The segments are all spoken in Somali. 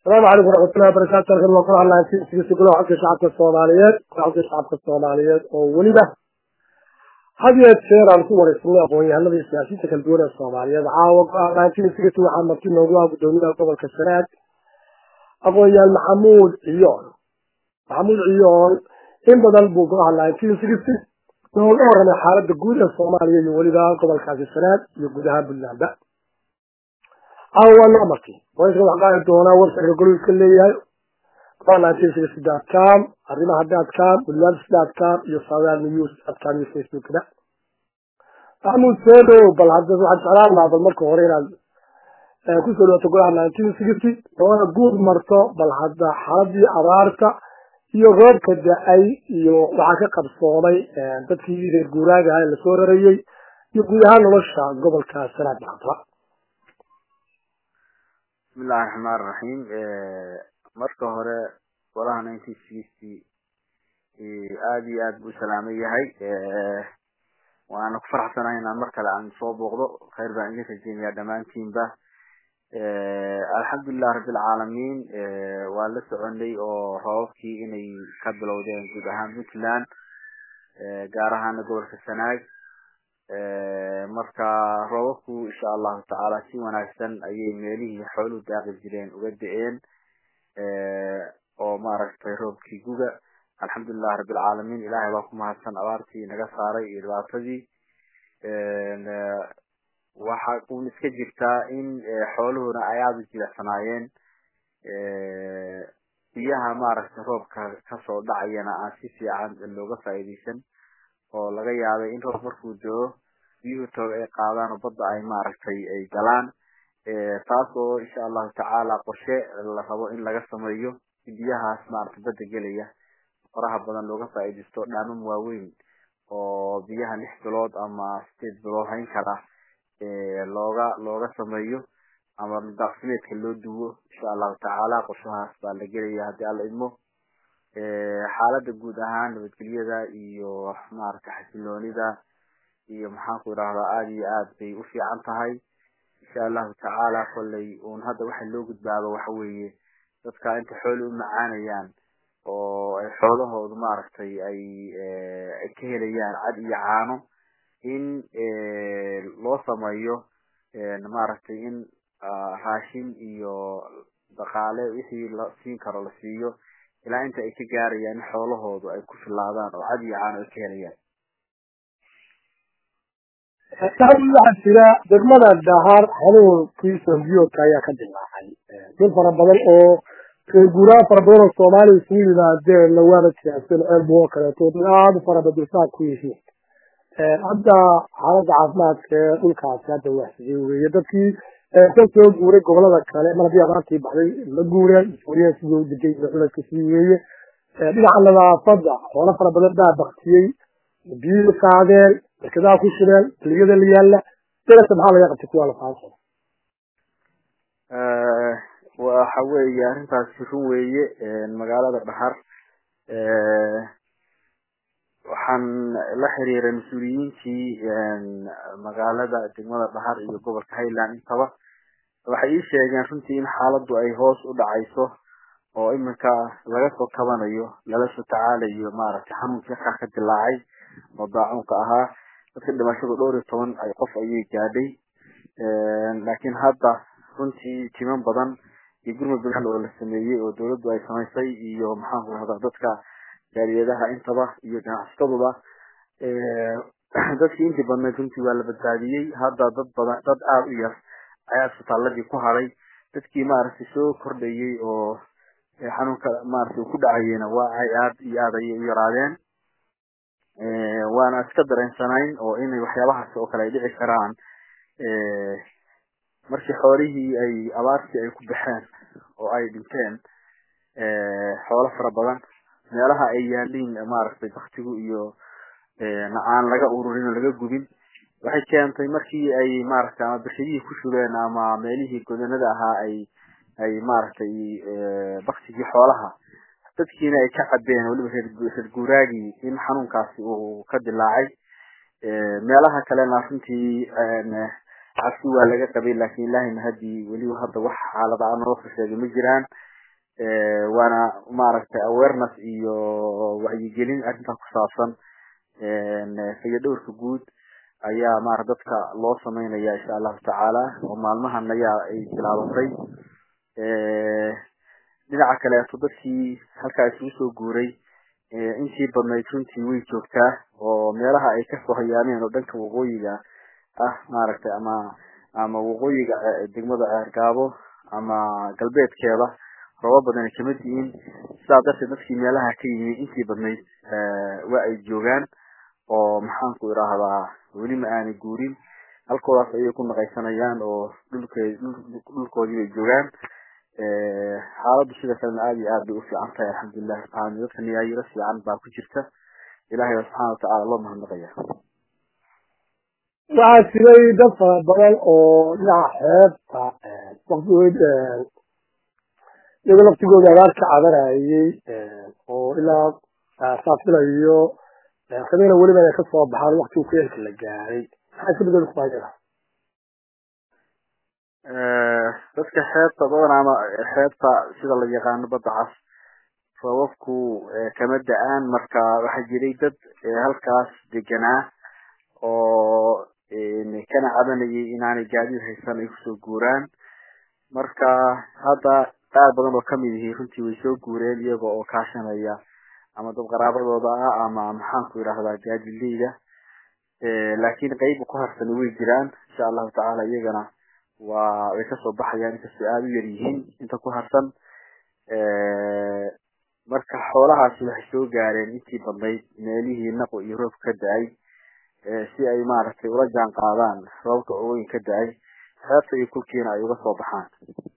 asalaamu calaykum waraxmatullahi wabarakaatu halkan waa kula hadlahay sigisi golaha xogka shacabka soomaaliyeed xogka shacabka soomaaliyeed oo weliba had iyo jeer aan ku wareysnay aqoon-yahanada iyo siyaasiyiinta kala duwan ee soomaaliyeed caawa go-aan sigisi waxaa marti noogu ah gudoomiyaha gobolka sanaag aqoon-yahan maxamuud ciyool maxamuud ciyool in badan buu kula hadlahay sigisi nooga waramay xaalada guud ee soomaaliya iyo weliba gobolkaasi sanaag iyo guud ahaan puntlandba caawa noo marti warayska wax qaadi doonaa websiteka goluiska leeyahay com arrimaha dadcom puntland dadcom iyo southern news dadcom iyo facebookda maxamuud seedo bal hadda waxaan jeclaan lahaa bal marka hore inaad kusoo dhawaato golaha nineteen sixty oona guud marto bal hadda xaaladii abaarta iyo roobka da-ay iyo waxaa ka qabsoomay dadkii reer guuraaga ah ee lasoo rarayey iyo guud ahaan nolosha gobolka sanaad maanta bismillahi raxmaan raxiim marka hore golaha nineteen sixty aada iyo aad buu salaaman yahay waana ku faraxsanahay inaan mar kale aan soo booqdo khayr baan idin rajeynayaa dhammaantiinba alxamdulilah rabbilcaalamiin waa la soconay oo roobabkii inay ka bilowdeen guud ahaan puntland gaar ahaana gobolka sanaag marka roobabku insha allahu tacaala si wanaagsan ayay meelihii xooluhu daaqi jireen uga da-een oo maaragtay roobkii guga alxamdulilah rabbilcaalamiin ilahay baa ku mahadsan abaartii naga saaray iyo dhibaatadii waxa un iska jirtaa in xooluhuna ay aada u jilicsanaayeen biyaha maaragtay roobka kasoo dhacayana aan si fiican looga faa'iideysan oo laga yaabay in roob markuu doo biyuhu toog ay qaadaan oo badda ay maaragtay ay galaan taas oo insha allahu tacaala qorshe la rabo in laga sameeyo si biyahaas maaragtay badda gelaya faraha badan looga faa'iideysto dhaamam waaweyn oo biyaha lix bilood ama sideed bilood hayn kara looga looga sameeyo ama daaqsimeedka loo duwo insha allahu tacaala qorshahaas baa la gelaya haddii alla idmo xaalada guud ahaan nabadgelyada iyo maaragtay xasiloonida iyo maxaan ku idhahdaa aada iyo aad bay u fiican tahay insha allahu tacaala kolley un hadda waxa loo gudbaaba waxa weeye dadka inta xooli u macaanayaan oo ay xoolahoodu maaragtay ay ay ka helayaan cad iyo caano in loo sameeyo maaragtay in raashin iyo dhaqaale wixii la siin karo la siiyo ilaa inta ay ka gaarayaan in xoolahoodu ay ku filaadaan oo cad iyo caano ay ka helayaan waxaa jira degmada dhahar xanuunkii sombiyoodka ayaa ka dilaacay dad fara badan oo reer guuraan fara badan oo soomaaliya isugu yimaadeen lawaana tiyaaseen ceelbu oo kaleeto dad aada u fara badulsaad ku yihiin hadda xaaladda caafimaadka ee dhulkaasi hadda waxsigay weeye dadkii ka soo guuray gobolada kale mar haddii abaartii baxday la guureen suuriya sidii u degay culayska sii weeye dhinaca nadaafadda xoolo fara badan baa baktiyey biyihii qaadeen barkadaha ku shireen keliyada la yaalla darasa maxaa laga qabtay kuwaa la faansan waxa weeye arrintaasi run weeye magaalada dhahar waxaan la xiriiray mas-uuliyiintii magaalada degmada dhahar iyo gobolka highland intaba waxay ii sheegeen runtii in xaaladdu ay hoos u dhacayso oo iminka laga soo kabanayo lala soo tacaalayo maaragtay xanuunkii halkaa ka dilaacay oo daacunka ahaa dadka dhimashadu dhowr iyo toban ay qof ayay gaadhay laakiin hadda runtii timan badan iyo gurmud badan oo la sameeyey oo dawladdu ay samaysay iyo maxaanku rahdaa dadka gaariyadaha intaba iyo ganacsataduba dadkii intii badnayd runtii waa la badbaadiyey hadda dad badan dad aada u yar ayaa isbitaaladii ku haday dadkii maaragtay soo kordhayey oo xanuunka maaragtay uu ku dhacayeyna waa ay aada iyo aada ayay u yaraadeen waana iska dareensanayn oo inay waxyaabahaas oo kale ay dhici karaan markii xoolihii ay abaartii ay ku baxeen oo ay dhinteen xoolo fara badan meelaha ay yaaliin maaragtay baktigu iyo aan laga ururin oo laga gubin waxay keentay markii ay maaragtay ama birshadihii ku shubeen ama meelihii godanada ahaa ay ay maaragtay baktigii xoolaha dadkiina ay ka cabeen weliba reer guuraagii in xanuunkaasi uu ka dilaacay meelaha kalena runtii cabsi waa laga qabay laakiin ilaahay mahadii weliba hadda wax xaalada a noo sheegay ma jiraan waana maaragtay awareness iyo wacyigelin arrintaa ku saabsan fayadhowrka guud ayaa maarata dadka loo sameynaya insha allahu tacaala oo maalmahan ayaa ay bilaabatay dhinaca kaleeto dadkii halkaa isugu soo guuray intii badnayd runtii way joogtaa oo meelaha ay kasoo hayaameen oo dhanka waqooyiga ah maaragtay ama ama waqooyiga degmada ceergaabo ama galbeedkeeda rooba badan ay kamid yihiin sidaa darteed dadkii meelaha ka yimi intii badnayd waa ay joogaan oo maxaanku idhaahdaa weli ma aanay guurin halkoodaas ayay ku naqaysanayaan oo dhulke dhulkoodii bay joogaan xaaladdu sida kalena aada iyo aad bay ufiican tahay alxamdulilahi rabbilalamin dadka niyaayiro fiican baa ku jirta ilahay baa subxana watacaala loo mahadnaqaya waxaa jiray dad fara badan oo dhinaca xeebta waktigood iyagoo laftigooda abaar ka cabanayay oo ilaa saafila habena weliba ay kasoo baxaan waktigu kuyeelka la gaaray maxaa iska bedel kuayada dadka xeebta badan ama xeebta sida la yaqaano badda cas roobabku kama da-aan marka waxaa jiray dad halkaas deganaa oo kana cabanayay inaanay gaadiid haysan ay kusoo guuraan marka hadda qaar badan oo kamid yihi runtii way soo guureen iyaga oo kaashanaya ama dad qaraabadooda ah ama maxaanku idhahdaa gaadileyda laakiin qeyba ku harsani way jiraan insha allahu tacaala iyagana waa way kasoo baxayaan inkastoo aada u yar yihiin inta ku harsan marka xoolahaasi waxay soo gaareen intii badnayd meelihii naqo iyo roob ka da-ay si ay maaragtay ula jaan qaadaan roobka ooyin ka da-ay xeebta iyo kulkiina ay uga soo baxaan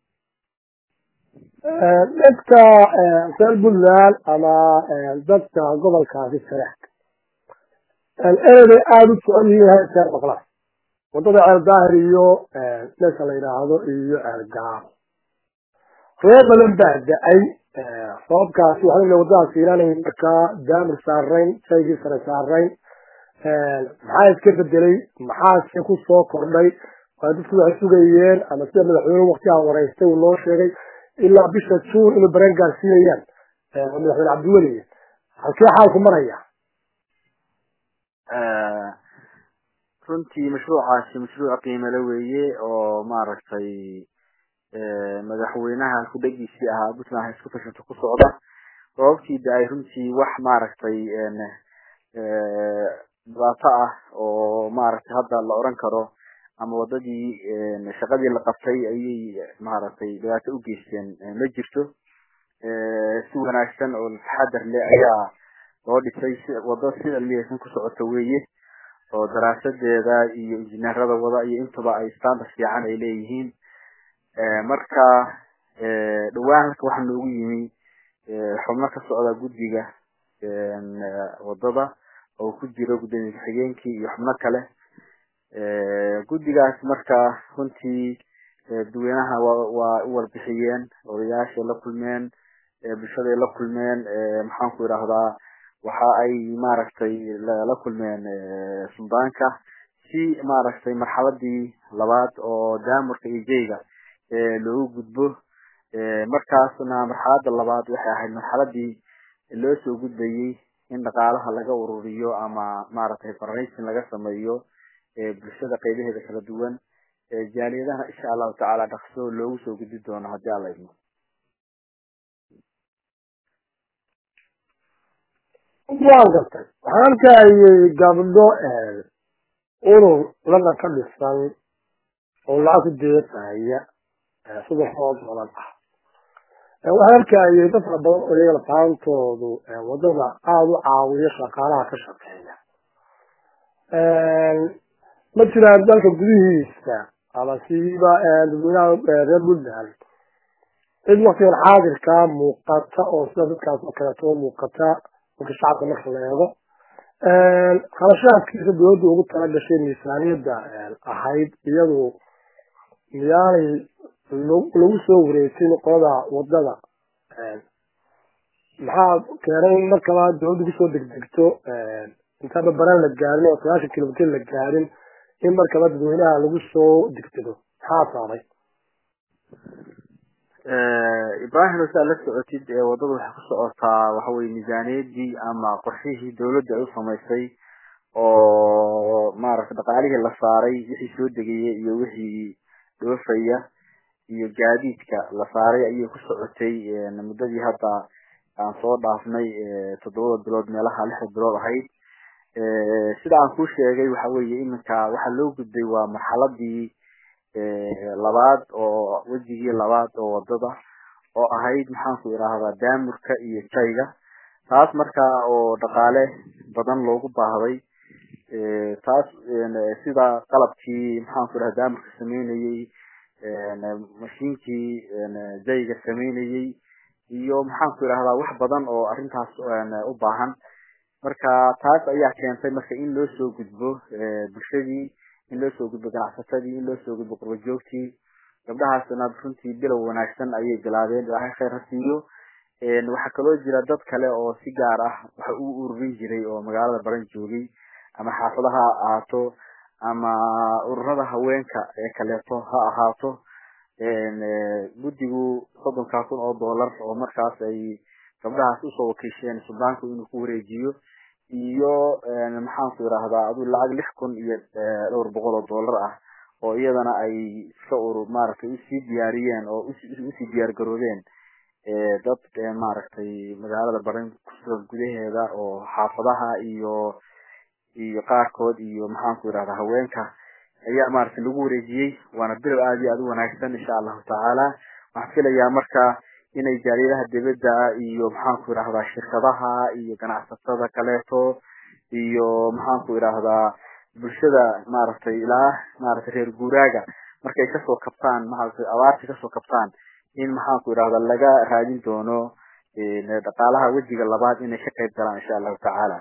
dadka reer puntland ama dadka gobolkaasi saraag ereday aada u socon yihiin heerkeer maqlaan wadada ceeldaahir iyo meesha la yidhaahdo iyo ceelgaabo roob badan baa da-ay roobkaasi waxaa la wadadaas fiilanay markaa daamir saarayn shaygii sare saarayn maxaa iska bedelay maxaase ku soo kordhay waa dadku waxay sugayeen ama sida madaxweyne waktigaa wareystay uu noo sheegay ilaa bisha juun inay bareen gaarsiinayaan madaxweyne cabdiweli halkee xaalku maraya runtii mashruucaasi mashruuc qiimale weeye oo maaragtay madaxweynaha kudhegiisii ahaa puntland ha isku tashato ku socda roobabkii da-ay runtii wax maaragtay dhibaato ah oo maaragtay hadda la oran karo ama wadadii shaqadii la qabtay ayay maaragtay dhibaato u geysteen ma jirto si wanaagsan oo taxadar leh ayaa loo dhisay wado sida liyaysan ku socoto weeye oo daraasadeeda iyo injineerada wada iyo intaba ay standard fiican ay leeyihiin marka dhawaan halka waxaa noogu yimi xubno ka socda guddiga wadada oo ku jiro gudoomiye ku-xigeenkii iyo xubno kale guddigaas marka runtii dadweynaha waa u warbixiyeen odayaashay la kulmeen bulshaday la kulmeen maxaanku idhaahdaa waxa ay maaragtay la kulmeen suldaanka si maaragtay marxaladii labaad oo daamurka iyo jeyga loogu gudbo markaasna marxalada labaad waxay ahayd marxaladii loo soo gudbayey in dhaqaalaha laga ururiyo ama maaragtay farraysin laga sameeyo bulshada qeybaheeda kala duwan jaaliyadaha insha allahu tacaala dhaqso loogu soo gudbi doono haddii alla idmo waan gartay waxaan arkayay gabdho urur lana ka dhisan oo lacag ku deeqaya sida roob badan ah waxaan arkayay dad fara badan oo iyaga lafaantoodu wadada aada u caawiyo shaqaalaha ka shaqeeya ma jiraan dalka gudihiisa ama siiba dadweynaha reer puntland cid waktigan xaadirkaa muuqata oo sida dadkaas oo kaleeto muuqata marka shacabka marka la eego kharashaadkiisa dowladda ugu tala gashay miisaaniyadda ahayd iyadu miyaanay lagu soo wareegsin qolada wadada maxaa keenay in markaba dowladda kusoo degdegto intaaba baraan la gaarin oo sagaashan kilomitr la gaarin in markaba dadweynaha lagu soo degdego maxaa saabay ibrahim saa la socotid wadada waxay ku socotaa waxaweye miisaaniyadii ama qorshihii dawladda ay u samaysay oo maaragtay dhaqaalihii la saaray wixii soo degaya iyo wixii dhoofaya iyo gaadiidka la saaray ayay ku socotay muddadii hadda aan soo dhaafnay toddobada bilood meelaha lixda bilood ahayd sida aan kuu sheegay waxa weeye iminka waxaa loo gudbay waa marxaladii labaad oo wejigii labaad oo wadada oo ahayd maxaanku idhaahdaa daamurka iyo jayga taas markaa oo dhaqaale badan loogu baahday taas sida qalabkii maxaanku idhaha daamurka sameynayey mashiinkii jayga sameynayey iyo maxaanku idhahdaa wax badan oo arrintaas u baahan marka taas ayaa keentay marka in loo soo gudbo bulshadii in loo soo gudbo ganacsatadii in loo soo gudbo qurbajoogtii gabdhahaasna runtii bilow wanaagsan ayay bilaabeen ilaahay khayr ha siiyo waxaa kaloo jira dad kale oo si gaar ah waxa u ururin jiray oo magaalada baran joogay ama xaafadaha ha ahaato ama ururada haweenka ee kaleeto ha ahaato guddigu soddonkaa kun oo dollar oo markaas ay gabdhahaas usoo wakiisheen suldaanku inuu ku wareejiyo iyo maxaanku idhaahdaa aduu lacag lix kun iyo dhowr boqol oo dollar ah oo iyadana ay iska ur maaragtay usii diyaariyeen oo usii diyaar garoobeen dad maaragtay magaalada baran kusugan gudaheeda oo xaafadaha iyo iyo qaarkood iyo maxaanku idhahdaa haweenka ayaa maaragtay lagu wareejiyey waana bilow aada iyo aada u wanaagsan insha allahu tacaala waxaan filayaa marka inay jaaliyadaha dibadda iyo maxaanku idhahdaa shirkadaha iyo ganacsatada kaleeto iyo maxaanku idhaahdaa bulshada maaragtay ilaa maaragtay reer guuraaga markay kasoo kabtaan maaragtay abaarta kasoo kabtaan in maxaanku idhahdaa laga raadin doono dhaqaalaha wejiga labaad inay ka qayb galaan insha allahu tacaala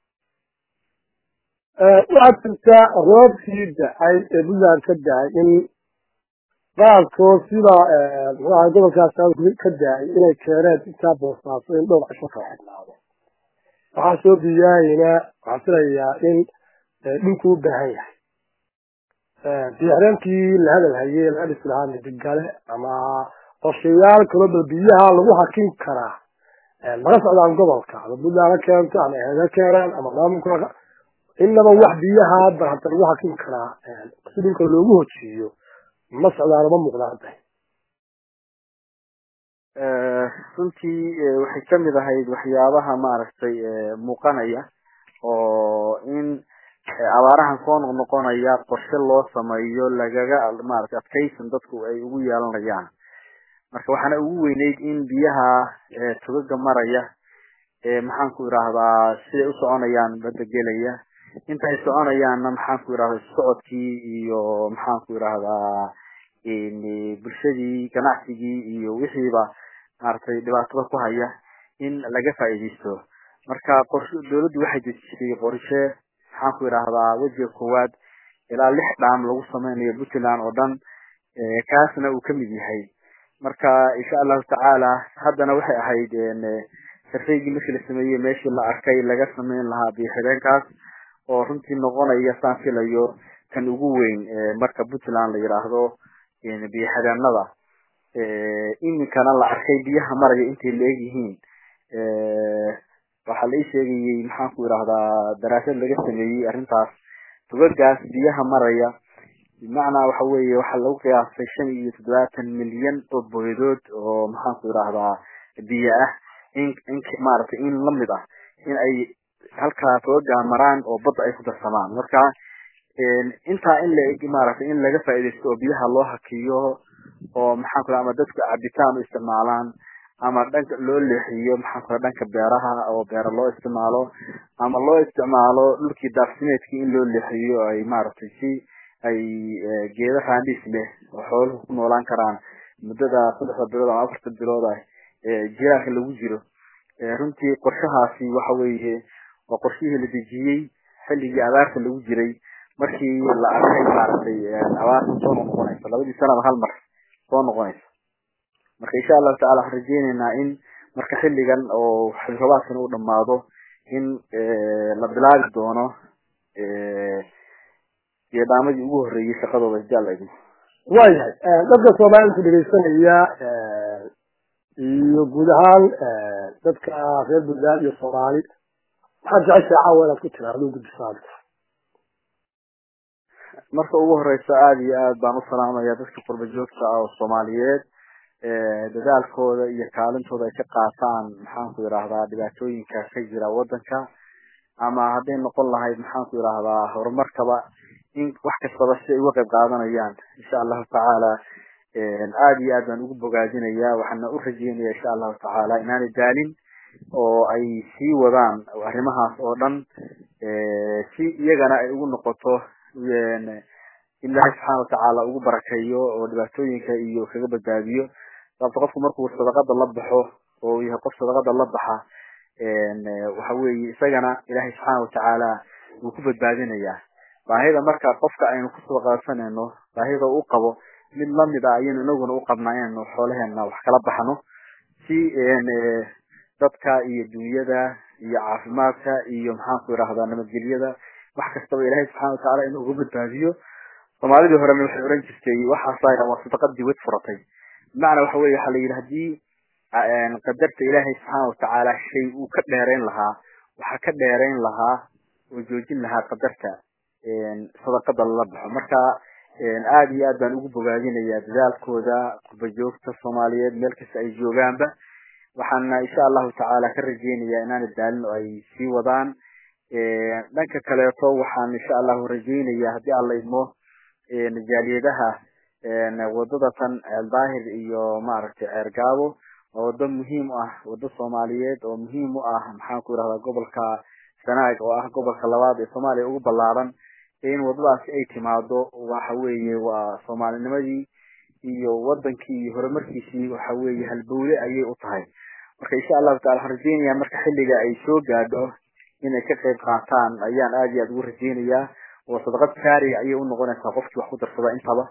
waxaad jirtaa roobkii da-ay ee puntland ka da-ay in qaarkood sida muxuaha gobolkaas ka da-ay inay keeneen intaa boosaaso in dhowr cisho kala xidhnaado waxaa soo biyaayina waxaan filayaa in dhinku u baahan yahay biyaxreenkii la hadal hayay laga dhisi lahaa midigale ama qorshayaal kaloo bal biyaha lagu hakin karaa laga socdaan gobolka ama puntland ha keento ama eed ha keenaan ama maamulka inaba wax biyaha hadda hadda lagu hakin karaa si dhulka loogu hojiyo ma socdaano ma muuqdaan tahay runtii waxay kamid ahayd waxyaabaha maaragtay muuqanaya oo in abaarahan soo noqnoqonaya qorshe loo sameeyo lagaga maaragtay adkaysan dadku ay ugu yeelanayaan marka waxaana ugu weyneyd in biyaha togaga maraya maxaanku idhaahdaa siday u soconayaan badda gelaya inta ay soconayaanna maxaanku idhahdaa socodkii iyo maxaanku idhahdaa bulshadii ganacsigii iyo wixiiba maaragtay dhibaatada ku haya in laga faa'iidaysto marka qorshe dawladdu waxay dejisay qorshe maxaanku idhahdaa wejiga koowaad ilaa lix dhaam lagu sameynayo puntland oo dhan kaasna uu kamid yahay marka insha allahu tacaala haddana waxay ahayd sarfaygii markii la sameeyey meeshii la arkay laga sameyn lahaa biyoxideenkaas oo runtii noqonaya saan filayo kan ugu weyn marka puntland la yidhaahdo biyoxideenada iminkana la arkay biyaha maraya intay la egyihiin waxaa la ii sheegayey maxaanku idhahdaa daraasad laga sameeyey arrintaas tugagaas biyaha maraya bimacnaa waxa weeye waxaa lagu qiyaasay shan iyo toddobaatan milyan oo boydood oo maxaanku idhahdaa biyo ah in in maaragtay in lamid ah in ay halkaa tugagaa maraan oo badda ay ku darsamaan marka intaa in la maaragtay in laga faaidaysto oo biyaha loo hakiyo oo maxaan ku ama dadku cabitaan u isticmaalaan ama dhanka loo leexiyo maxaan ku dhanka beeraha oo beera loo isticmaalo ama loo isticmaalo dhulkii daaqsimeedkii in loo leexiyo ay maaragtay si ay geeda raandhiis leh oo xooluhu ku noolaan karaan muddada saddexda bilood ama afarta bilood ah jiraalka lagu jiro runtii qorshahaasi waxa weeye waa qorshihii la dejiyey xilligii abaarta lagu jiray markii la arkay maaragtay abaarta soo noqonaysa labadii sanaba hal mar soo noqonaysa marka insha allahu tacala waxaan rajeyneynaa in marka xilligan oo xilrabaadkan uu dhamaado in la bilaabi doono geedhaamadii ugu horreeyey shaqadooda jaal idin waayahay dadka soomaalida dhegeysanaya iyo guud ahaan dadka reer puntland iyo soomaali maxaad jeceshahay caawa inaad ku tiraahdo guddisaada marka ugu horeysa aada iyo aad baan u salaamaya dadka qurba joogta ah oo soomaaliyeed dadaalkooda iyo kaalintooda ay ka qaataan maxaanku yidhaahdaa dhibaatooyinka ka jira wadanka ama hadday noqon lahayd maxaanku yidhaahdaa horumarkaba in wax kastaba si ay uga qayb qaadanayaan insha allahu tacaala aada iyo aad baan ugu bogaadinaya waxaana u rajeynaya insha allahu tacaala inaanay daalin oo ay sii wadaan arrimahaas oo dhan si iyagana ay ugu noqoto ilaahay subxaana watacaala ugu barakeeyo oo dhibaatooyinka iyo kaga badbaadiyo sababto qofku markuu sadaqada la baxo oo yahay qof sadaqada la baxa waxa weeye isagana ilaahay subxaana watacaala wuu ku badbaadinayaa baahida marka qofka aynu ku sadaqadsanayno baahida u qabo mid lamid ah ayaynu inaguna u qabnaa inaynu xoolaheena wax kala baxno si dadka iyo dunyada iyo caafimaadka iyo maxaanku yidhahdaa nabadgelyada wax kastaba ilaahay subxana watacaala inuu uga badbaadiyo soomaalidii horena waxay oran jirtay waxaasa waa sadaqadii wad furatay bimacnaa waxa weye waxa la yidhi hadii qadarta ilaahay subxaana watacaala shay uu ka dheerayn lahaa waxaa ka dheerayn lahaa oo joojin lahaa qadarta sadaqada lala baxo marka aada iyo aad baan ugu bogaadinayaa dadaalkooda qurba joogta soomaaliyeed meel kasta ay joogaanba waxaana insha allahu tacaala ka rajeynayaa inaana daalin oo ay sii wadaan dhanka kaleeto waxaan insha allahu rajeynaya haddii alla idmo jaaliyadaha wadada tan daahir iyo maaragtay ceergaabo waa wado muhiim ah wado soomaaliyeed oo muhiim u ah maxaan ku yidhahdaa gobolka sanaag oo ah gobolka labaad ee soomaaliya ugu ballaaran in wadadaasi ay timaado waxa weeye waa soomaalinimadii iyo wadankii iyo horumarkiisii waxa weeye halbowle ayay u tahay marka insha allahu tacala waxaan rajeynayaa marka xilliga ay soo gaadho inay ka qayb qaataan ayaan aada iyo aada ugu rajeynayaa oo sadaqad saariga ayay unoqonaysaa qofkii wax ku darsada intaba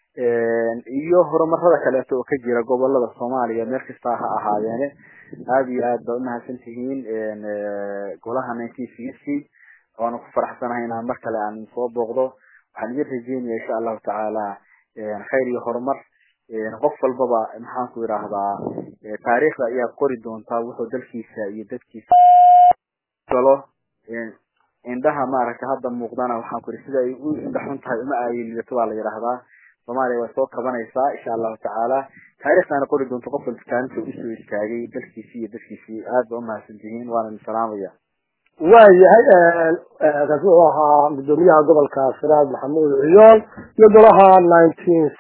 iyo horumarada kaleeto oo ka jira gobolada soomaaliya meel kasta ha ahaadeene aada iyo aad baa umahadsan tihiin golaha nineteen sixty waana ku faraxsanahay inaan mar kale aan soo booqdo waxaan idin rajeynaya insha allahu tacaala khayr iyo horumar qof walbaba maxaanku yidhaahdaa taariikhda ayaa qori doontaa wuxuu dalkiisa iyo dadkiisa galo indhaha maaragtay hadda muuqdana waxaan ku yidhi sida ay u indha xun tahay uma aayilidato baa la yidhaahdaa soomaaliya way soo kabanaysaa insha allahu tacaala taariikhdaana qori doonto qof walba kaalinta usoo istaagay dalkiisii iyo dadkiisii aad ba umahadsan tihiin waana idin salaamaya waayahay kaasi wuxuu ahaa gudoomiyaha gobolka siraad maxamuud ciyool iyo golaha nineteen